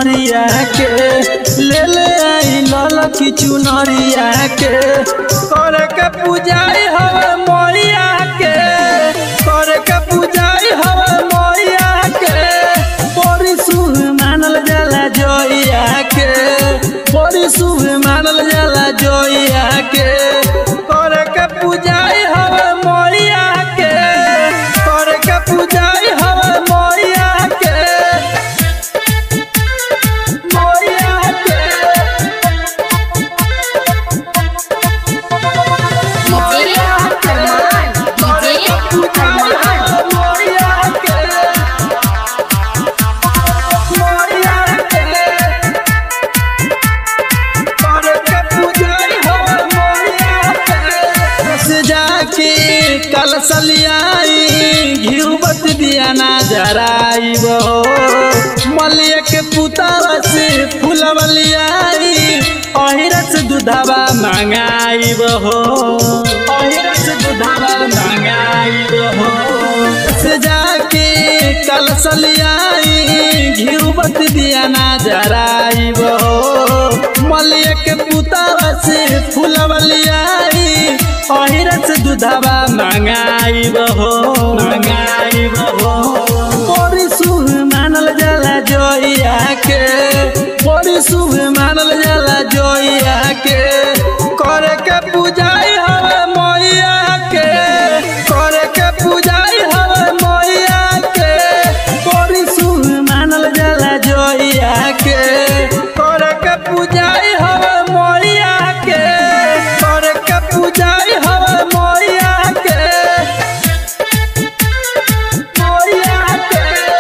चुनरिया के ले ले आई लाल की चुनरिया के करे के पूजाई हवे मैया के करे के पूजाई हवे मैया के बड़ी शुभ मानल जाला जोइया के बड़ी शुभ मानल जाला जोइया के करे के पूजाई हवे मैया के करे के पूजाई हवे मैया के मैया के डीजे अरमान डीजे अरमान जाके कल सलियाई घिउबत दिया ना जराइब मलिया के पुतावा से फुलवलियाई अहिरस दुधावा मंगाइब हो अहिरस दुधावा मंगाइब हो से जाके कल सलियाई घिउबत दिया ना जराइब हो मलिया के पुतावा से फुलवलियाई अहिरस दुधावा मंगाइब हो मंगाइब हो बड़ी शुभ मानल जाला जोइया के बड़ी शुभ मानल जाला जोइया के करे के पूजाई हवे मैया के करे के पूजाई हवे मैया के बड़ी शुभ मानल जाला जोइया के करे के पूजाई हवे मैया के करे के पूजाई हवे मैया के मैया के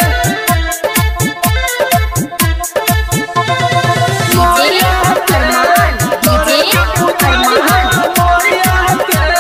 डीजे अरमान डीजे अरमान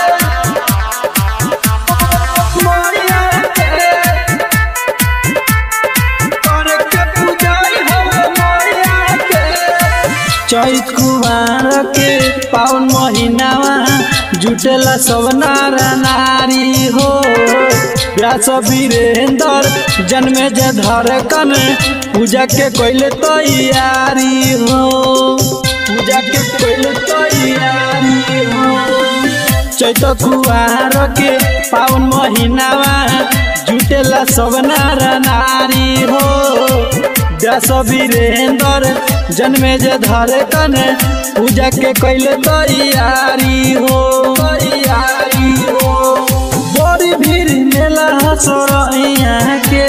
चैत कुमार के पावन महीनावा जुटेला सब नार नारी हो व्यास वीरेंद्र जन्मे जे धड़कन पूजा के कोइले तैयारी हो पूजा के कोइले तैयारी हो चैत कुआर के पावन महीनावा जुटेला सब नार नारी हो दस वीरेंद्र जन्मे जे धरे कने पूजा के कैले तैयारी हो तैयारी हो बड़ी भीड़ मेला हसरैया के